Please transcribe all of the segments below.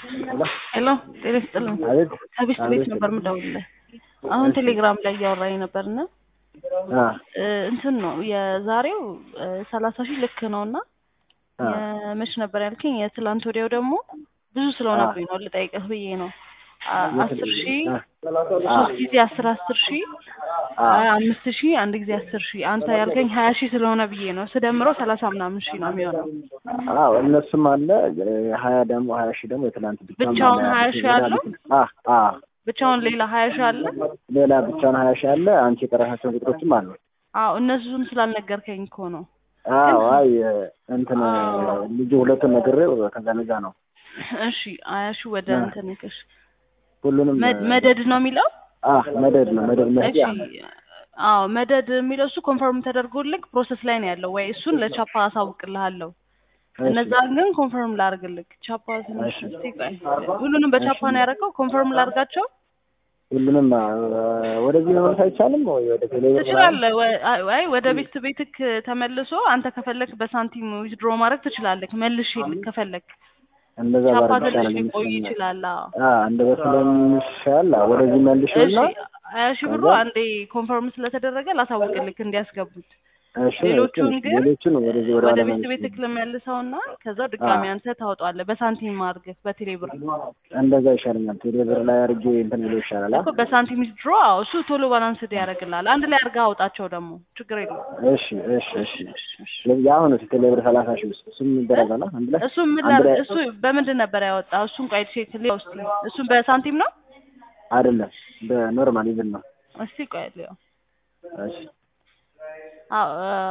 ሄሎ ጤና ይስጥልኝ። አቤት ከቤት ቤት አቤት። ነበር የምደውልልህ። አሁን ቴሌግራም ላይ እያወራኝ ነበር እና አ እ እንትን ነው የዛሬው ሰላሳ ሺህ ልክ ነው እና አ የመች ነበር ያልከኝ? የትላንት ወዲያው ደግሞ ብዙ ስለሆነብኝ ነው ልጠይቅህ ብዬ ነው። አ- አስር ሺህ አ ሶስት ጊዜ አስር አስር ሺህ አ አምስት ሺህ አንድ ጊዜ አስር ሺህ አንተ ያልከኝ ሀያ ሺህ ስለሆነ ብዬ ነው ስደምረው ሰላሳ ምናምን ሺህ ነው የሚሆነው። አዎ እነሱም አለ ሀያ ደግሞ ሀያ ሺህ ደግሞ የትናንት ብቻውን ብቻውን አለ። ሀያ ሺህ አለው? አ አ ብቻውን ሌላ ሀያ ሺህ አለ? ሌላ ብቻውን ሀያ ሺህ አለ። አንቺ የጠራሻቸውን ቁጥሮችም አሉ። አዎ እነሱን ስላልነገርከኝ እኮ ነው። አዎ አይ እንትን አዎ። ልጁ ሁለቱን ነግሬው ከዛ ለዛ ነው እሺ ሀያ ሺህ ወደ አ። እንትን ይቅሽ ሁሉንም መድ- መደድ ነው የሚለው አ መደድ ነው መደድ እሺ መህዲያ አዎ መደድ የሚለው እሱ ኮንፈርም ተደርጎልክ ፕሮሰስ ላይ ነው ያለው ወይ እሱን ለቻፓ አሳውቅልሃለሁ እነዛን ግን ኮንፈርም ላርግልክ ቻፓ ትንሽ እሺ። እስቲ ቆይ ሁሉንም በቻፓ ነው ያደረገው ኮንፈርም ላርጋቸው ሁሉንም አ፣ ወደዚህ መመለስ አይቻልም ወይ ወደ ቴሌ ትችላለህ ወ- አይ አይ ወደ ቤት ቤትክ ተመልሶ አንተ ከፈለክ በሳንቲም ዊዝድሮ ማድረግ ትችላለህ መልሽ ከፈለክ እንደዛ ቻፓ ባረግ ትንሽ ይሻላል ሊቆይ ይመስለኛል። ይችላል አዎ አ እንደዛ ስለሚሻል አ፣ ወደዚህ እሺ መልሽና ሀያ ሺህ ብሩ ከዛ- አንዴ ኮንፈርም ስለተደረገ ላሳውቅልክ እንዲያስገቡት እሺ ሌሎቹን ትንሽ ግን ሌሎቹን ወደዚህ ወደ ወደ ኋላ ቤት መልሽ ቤትክ ልመልሰውና ከዛው ድጋሚ አንተ ታወጣዋለህ በሳንቲም አድርገህ በቴሌ ብር እንደዛ ይሻለኛል። ቴሌ ብር ላይ አድርጌ እንትን ብሎ ይሻላል። አ? እኮ በሳንቲም ድሮ አዎ እሱ ቶሎ ባላንስድ ያደርግልሃል አንድ ላይ አድርገህ አውጣቸው ደግሞ ችግር የለውም እሺ እሺ እሺ ስለዚህ አሁን እሱ ቴሌ ብር ሰላሳ ሺህ ውስጥ እሱም ይደረጋል አ? አንድ ላይ እሱ ምን አንድ ላድርግ ላይ እሱ በምንድን ነበር ያወጣ እሱን ቆይ ቼክ ሊያው እስኪ እሱን በሳንቲም ነው አይደለም በኖርማል ይዝን ነው። እስቲ ቆይ ሊያው እሺ አዎ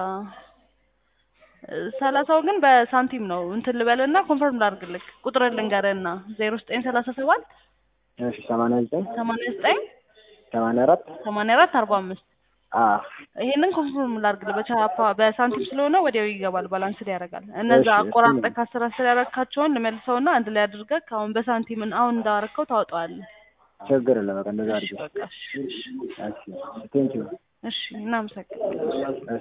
እ፣ ሰላሳው ግን በሳንቲም ነው እንትን ልበልና ኮንፈርም ላድርግልክ ቁጥር ልንገርህና ዜሮ ዘጠኝ ሰላሳ ሰባት እሺ ሰማንያ ዘጠኝ ሰማንያ ዘጠኝ ሰማንያ አራት ሰማንያ አራት አርባ አምስት አ ይሄንን ኮንፈርም ላድርግልህ በቻፓ በሳንቲም ስለሆነ ወዲያው ይገባል ባላንስድ ያደርጋል እነዛ እሺ፣ አቆራርጠህ እሱን- ከአስር አስር ያደረግካቸውን ልመልሰውና አንድ ላይ አድርገህ አሁን በሳንቲም አሁን እንዳረከው ታወጣዋለህ ችግር የለም በቃ እንደዛ እሺ አድርጌ በቃ እሺ እሺ እሺ ቴንኪው እሺ እናመሰግናለን እሺ